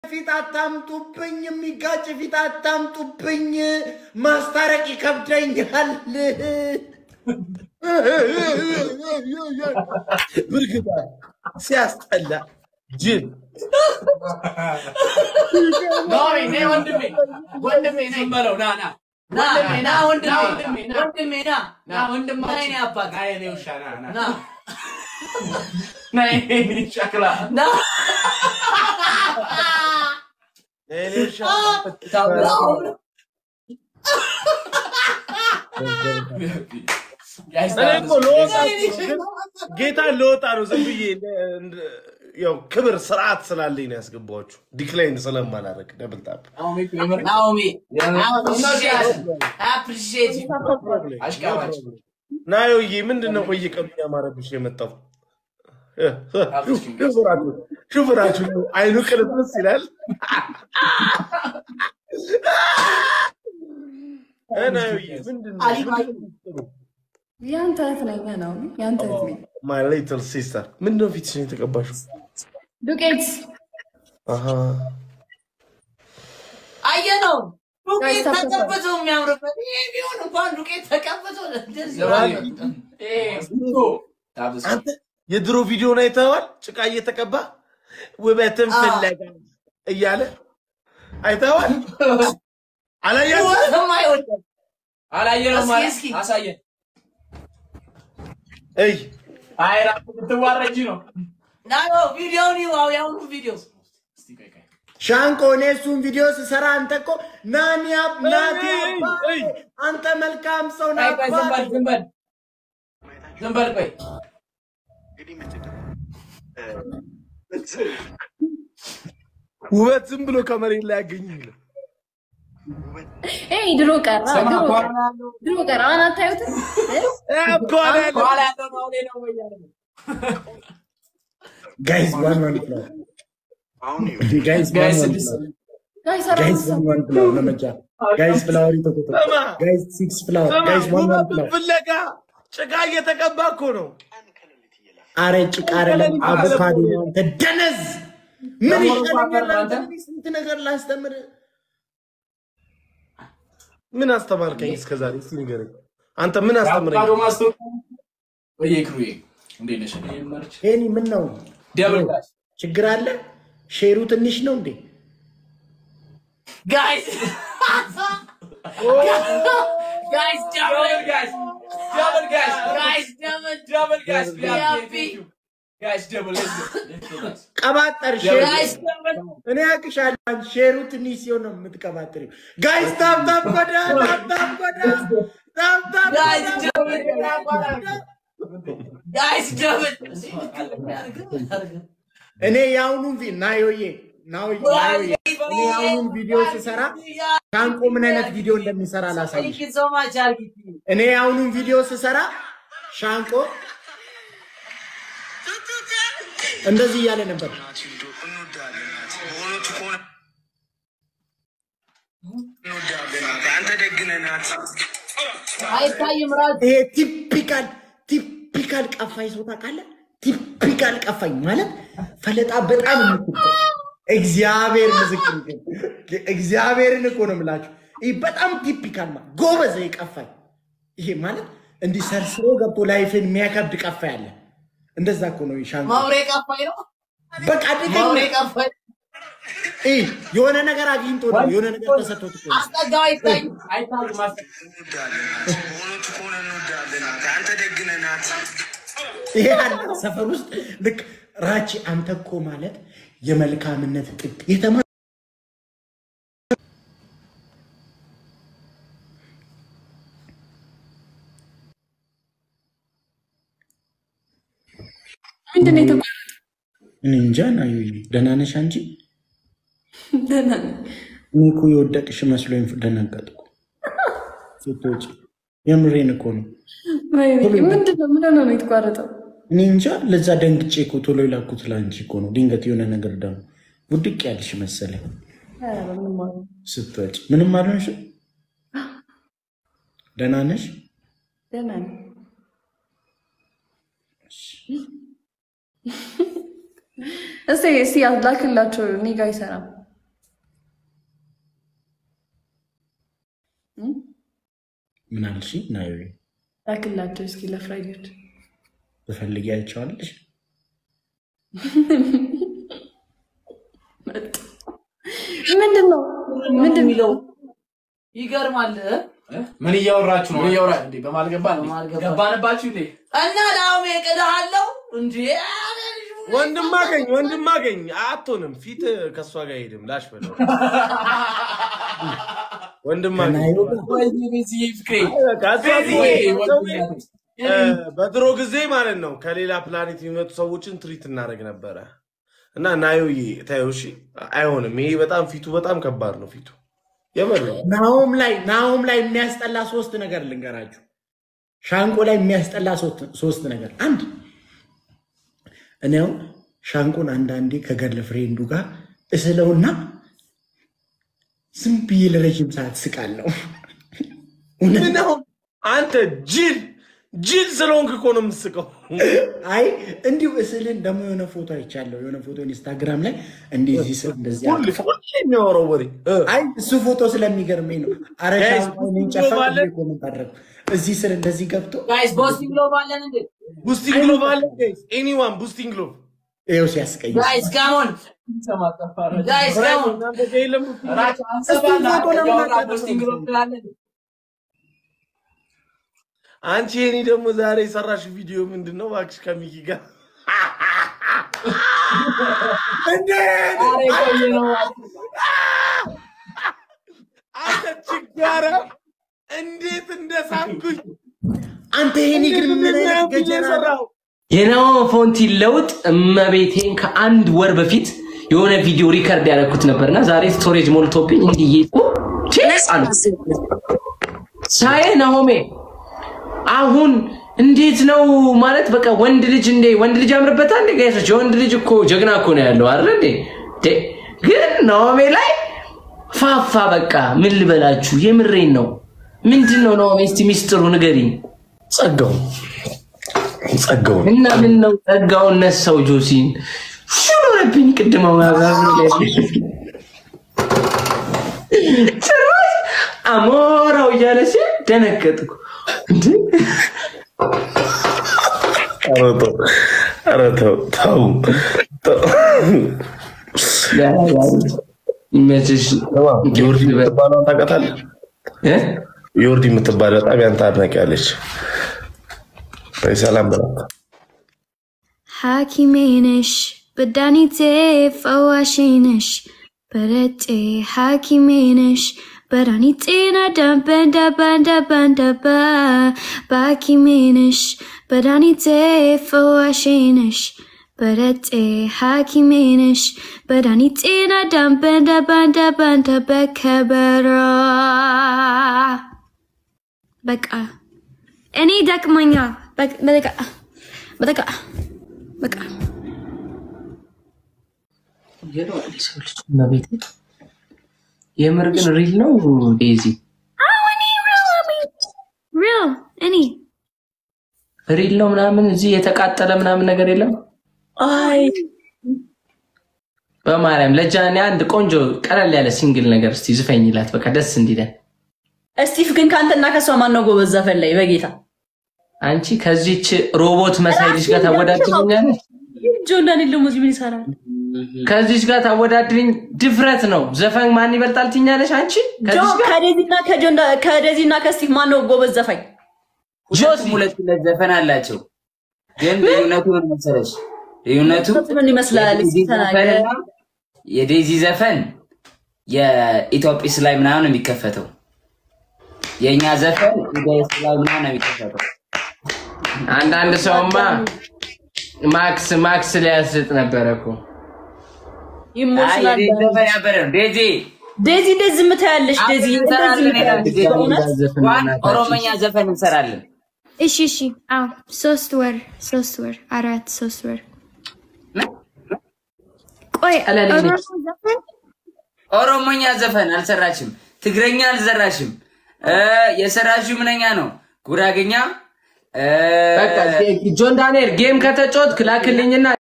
ፊት አታምጡብኝ፣ የሚጋጭ ፊት አታምጡብኝ፣ ማስታረቅ ይከብደኛል። ብርግዳ ሲያስጠላ ጅል ወንድሜ ወንድሜ ነኝ በለው ና ና ወንድሜ ና ወንድሜ ወንድሜ ና ና ወንድሜ ና የኔ አባት ና የኔ ውሻ ና ና ና ና የኔ ሸክላ ና እኔ እኮ ልወጣ ጌታ ልወጣ ነው። ዝም ብዬ እንደ- ያው ክብር ስርዓት ስላለኝ ነው ያስገባኋችሁ። ዲክላይን ስለማላደርግ ደብል ታፕ ናኦሚ አፕሪሺየት አሽቃባጭ ናዮዬ ምንድን ነው በየቀኑ እያማረብሽ የመጣው? ሹፍራችሁ ሹፍራችሁ አይኑ ቅልብስ ይላል። ናዮዬ ምንድን ነው ያንተ እህት ነኝ ነው ያንተ እህት ነኝ። ማይ ሊትል ሲስተር ምንድን ነው ፊትሽን የተቀባሽው? ዱቄት አሃ አየነው ዱቄት ጋይስ ተፈቷል። ተቀብቶ የሚያምርበት ይሄ ቢሆን እንኳን ዱቄት ተቀብቶ እንደዚህ አንተ የድሮ ቪዲዮን አይተኸዋል? ጭቃ እየተቀባ ውበትን ፍለጋ እያለ አይተኸዋል? አላያችሁም? ወትም አይወደም አላየነውም እስኪ ማለት እስኪ አሳየን። እይ አይ ራሱ ልትዋረጂ ነው። ናዮ ቪዲዮውን ይዋው ያሁኑ ቪዲዮ እስቲ ቆይ ቆይ ሻንቆ እኔ እሱን ቪዲዮ ስሰራ አንተ እኮ ናኒ አብ- ናቲ እይ፣ አባ- እይ። አንተ መልካም ሰው ቆይ ቆይ ዝም በል ናባ ዝም በል ዝም በል ቆይ ውበት ዝም ብሎ ከመሬት ላይ ያገኝ ኤይ ድሮ ቀራ ስማ ድሮ ከኋላ ቀራ ያለው ድሮ ቀራ አሁን አታዩትም? ከኋላ ያለው ነው እኔ ነው ወይ እያለ ነው። ጋይስ ዋን ዋን ብለው ጋይስ ዋን ጋይስ ዋን ስድስት ብለው ጋይስ አራት ጋይስ ዋን ዋን ብለው ለመጃ ጋይስ ፍላወር ይተኮተ ጋይስ ሲክስ ፍላወር ጋይስ ዋን ዋን ብለው ፍለጋ ጭቃ እየተቀባ እኮ ነው። አረ ጭቃ አይደለም አቮካዶ ነው። አንተ ደነዝ ምን ደግሞ ይሻለኛል? እንኳን አንተ አንተ- ስንት ነገር ላስተምር። ምን አስተማርከኝ እስከ ዛሬ? እስኪ ንገረኝ። አንተ ምን አስተምረኝ? አቮካዶ ማስታወቂያ ወይ ክሩዬ እንዴት ነሽ? እኔ መርች ሄኒ ምን ነው ደብል ጋሽ ችግር አለ? ሼሩ ትንሽ ነው እንዴ? ጋይስ ጋይስ ደብል ደብል ጋሽ ደብል ጋሽ ጋይስ ደብል ደብል ጋሽ ቪአይፒ ጋሽ ደብል ቀባጠር ሼሩ ጋይስ ደብል እኔ አቅሻለሁ። ሼሩ ትንሽ ሲሆን ነው የምትቀባጥሪው። ጋይስ ታፕ ታፕ ጎዳ ታፕ ታፕ ጎዳ ታፕ ታፕ ጋይስ ጎዳ። ደብል ጋይስ ደብል እኔ የአሁኑን ቪ ናዮዬ ናዮዬ ናዮዬ እኔ የአሁኑን ቪዲዮ ስሰራ ሻንቆ ምን አይነት ቪዲዮ እንደሚሰራ ላሳይሽ። Thank you so much, Argit. እኔ የአሁኑን ቪዲዮ ስሰራ ሻንቆ እንደዚህ እያለ ነበር። አይታይም ራሱ ይሄ ቲፒካል ቲፒካል ቀፋኝ ሰው ታውቃለህ? ቲፒካል ቀፋኝ ማለት ፈለጣ በጣም የምትቆ እግዚአብሔር ምስክር ግን እግዚአብሔርን እኮ ነው የምላችሁ። ይህ በጣም ቲፒካል ማለት ጎበዝ ይሄ ቀፋኝ። ይሄ ማለት እንዲህ ሰርስሮ ገብቶ ላይፍን የሚያከብድ ቀፋኝ አለ። እንደዛ እኮ ነው ሻንቆ። ማውሬ ቀፋኝ ነው። በቃ ማውሬ ድገኝ ቀፋኝ ይህ የሆነ ነገር አግኝቶ ነው የሆነ ነገር ተሰጥቶት እኮ ነው። አስጠጋው አይታይ አይታሉ ማስ ይሄ አለ ሰፈር ውስጥ ልክ ራቺ አንተ እኮ ማለት የመልካምነት ጥግ የተማ ምንድን ነው የተባለው? እኔ እንጃ ና ደህና ነሽ አንቺ? ደህና ነኝ። እኔ እኮ የወደቅሽ መስሎኝ ደነገጥኩ ስትወጪ። የምሬን እኮ ነው። ወይኔ፣ ምንድን ነው ምን ሆነ ነው የተቋረጠው? እኔ እንጃ ለዛ ደንግጬ እኮ ቶሎ የላኩት ለአንቺ እኮ ነው። ድንገት የሆነ ነገር ደግሞ ውድቅ ያልሽ መሰለኝ ኧረ በምንም አሉ ስትወጪ። ምንም አልሆንሽም? ደህና ነሽ? ደህና ነኝ። እስቲ እስቲ ላክላቸው። እኔ ጋ አይሰራም። ምን አልሽ? ናዩ ላክላቸው እስኪ ለፍራይዴዎች ብፈልጊ አይቼዋለሽ። መጡ። ምንድን ነው ምንድን የሚለው ይገርማል። ምን እያወራችሁ ነው? ምን እያወራ- እንዴ በማል ገባ በመሀል ገባ። ገባንባችሁ እንዴ? እና ዳውሜ ቅድሃለው እንጂ ወንድም አገኝ ወንድም አገኝ አትሆንም። ፊት ከእሷ ጋር አይሄድም። ላሽ በለው ወንድም አገኝ ከናዩ ጋር ፍቅሬ በቃ እሷ ወይ ሰው እ፣ በድሮ ጊዜ ማለት ነው ከሌላ ፕላኔት የሚመጡ ሰዎችን ትሪት እናደርግ ነበረ እና ናዮዬ ታየው እሺ፣ አይሆንም። ይሄ በጣም ፊቱ በጣም ከባድ ነው። ፊቱ የምር ነው። ናሆም ላይ ናሆም ላይ የሚያስጠላ ሶስት ነገር ልንገራችሁ። ሻንቆ ላይ የሚያስጠላ ሶስት- ሶስት ነገር አንድ እኔ አሁን ሻንቆን አንዳንዴ ከገርል ፍሬንዱ ጋር እስለውና ዝም ብዬ ለረጅም ሰዓት ስቃለሁ። እውነት ምን አሁን አንተ ጅል ጅል ስለሆንክ እኮ ነው የምትስቀው። አይ እንዲሁ እስልን ደግሞ የሆነ ፎቶ አይቻለሁ። የሆነ ፎቶ ኢንስታግራም ላይ እንደዚህ ስል እንደዚህ ሁሌ ሁሌ የሚያወራው ወሬ እ፣ አይ እሱ ፎቶ ስለሚገርመኝ ነው። አረ Guys, ሻንቆ እኔን ጨፈቅ ባለ- ብዬ ኮመንት አደረግኩ። እዚህ ስር እንደዚህ ገብቶ ጋይስ ቦስቲንግ ሎቭ አለን እንዴ? ቡስቲንግ ግሎቭ አለ ኤኒዋን ቡስቲንግ ግሎቭ ይኸው ሲያስቀይ ጋይስ ካሞን ጋይስ ካሞን እናንተ ጋር የለም boosting glove? እሱን ፎቶ ለምን አታደርጉም? ቦስቲንግ ሎቭ ትላለን። አንቺ የኔ ደግሞ ዛሬ የሰራሽ ቪዲዮ ምንድን ነው? እባክሽ ከሚኪ ጋር ዛሬ ቆየ ነው አንተ ችጋራ እንዴት እንደሳምኩኝ አንተ ይሄን ግን ምን አይነት ምንድነው ገጀራ ነው? የሰራው? የናሆ ፎንቲን ለውጥ እመቤቴን ከአንድ ወር በፊት የሆነ ቪዲዮ ሪከርድ ያደረኩት ነበርና ዛሬ ስቶሬጅ ሞልቶብኝ እንዲዬ አሉ ሳዬ ናሆሜ አሁን እንዴት ነው ማለት በቃ ወንድ ልጅ እንዴ ወንድ ልጅ ያምርበታል እንዴ ጋይሶች የወንድ ልጅ እኮ ጀግና እኮ ነው ያለው አይደል እንዴ ዴ ግን ናሆሜ ላይ ፋፋ በቃ ምን ልበላችሁ የምሬን ነው ምንድን ነው ናሆሜ እስቲ ሚስጥሩ ንገሪኝ ጸጋው ጸጋው እና ምን ነው ጸጋውን ነሳው ጆሲን ሹኖረብኝ ቅድመ ጭራሽ አሞራው እያለ ሲል ደነገጥኩ እንዴ ኧረ ተው ኧረ ተው ተው ተው። ይመችሽ ዮርዲ የምትባለውን ታውቃታለህ? እ? ዮርዲ የምትባል በጣም ያንተ አድናቂ አለች። በይ ሰላም በላት። ሐኪሜ ነሽ በዳኒቴ ፈዋሽ ነሽ በረቴ ሐኪሜ ነሽ በዳኒቴና ዳበን ዳባን ዳባን ዳባ በሐኪሜ ነሽ በዳኒቴ ፈዋሽ ነሽ በረቴ ሐኪሜ ነሽ በዳኒቴና ዳበን ዳባን ዳባን በከበሮ በቃ እኔ ደክመኛል። በቃ በቃ በቃ በቃ ይገርማል የሰው ልጅ እመቤቴ። የምር ግን ሪል ነው ዴዚ እኔ ሪል እኔ ሪል ነው ምናምን እዚህ የተቃጠለ ምናምን ነገር የለም አይ በማርያም ለጃኔ አንድ ቆንጆ ቀለል ያለ ሲንግል ነገር እስቲ ዝፈኝላት በቃ ደስ እንዲለን እስቲፍ ግን ከአንተና ከሷ ማን ነው ጎበዝ ዘፈን ላይ በጌታ አንቺ ከዚች ሮቦት መሳይ ልጅ ጋር ታወዳድርኛለሽ ጆን ዳንኤል ደግሞ እዚህ ምን ይሰራል? ከዚች ጋር ታወዳድርኝ ድፍረት ነው ዘፈን ማን ይበልጣል ትኛለሽ አንቺ ጆ ከዚች ጋር ከዴዚና ከጆን ዳ- ከዴዚና ከስቲፍ ማን ነው ጎበዝ ዘፋኝ? ሁለቱም ሁለት ሁለት ዘፈን አላቸው። ግን ልዩነቱ ምን መሰለሽ? ልዩነቱ ምን ይመስላል? እስኪ የዴዚ ተናገር። ዘፈንና የዴዚ ዘፈን የኢትዮጲስ ላይ ምናምን ነው የሚከፈተው። የእኛ ዘፈን ኢቢኤስ ላይ ምናምን ነው የሚከፈተው። አንዳንድ ሰውማ ማክስ ማክስ ሊያስጥ ነበረ እኮ አይ ይሞሽናል። የዴዚ ዘፈን ያበረ ነው። ዴዚ ዴዚ እንዴት ዝም ትያለሽ? ዴዚ አብረን እንዴት እንሰራለን ዝም ትያለሽ? ይላል። በእውነት ዘፈን ዋን በእናታችሁ። ኦሮመኛ ዘፈን እንሰራለን። እሺ እሺ አዎ ሶስት ወር ሶስት ወር አራት ሶስት ወር ቆይ ቀለል ኦሮሞ ነች። ዘፈን ኦሮሞኛ ዘፈን አልሰራችም። ትግረኛ አልሰራሽም። እ የሰራሽው ምንኛ ነው? ጉራግኛ እ በቃ ጆን ዳንኤል ጌም ከተጫወትክ ላክልኝና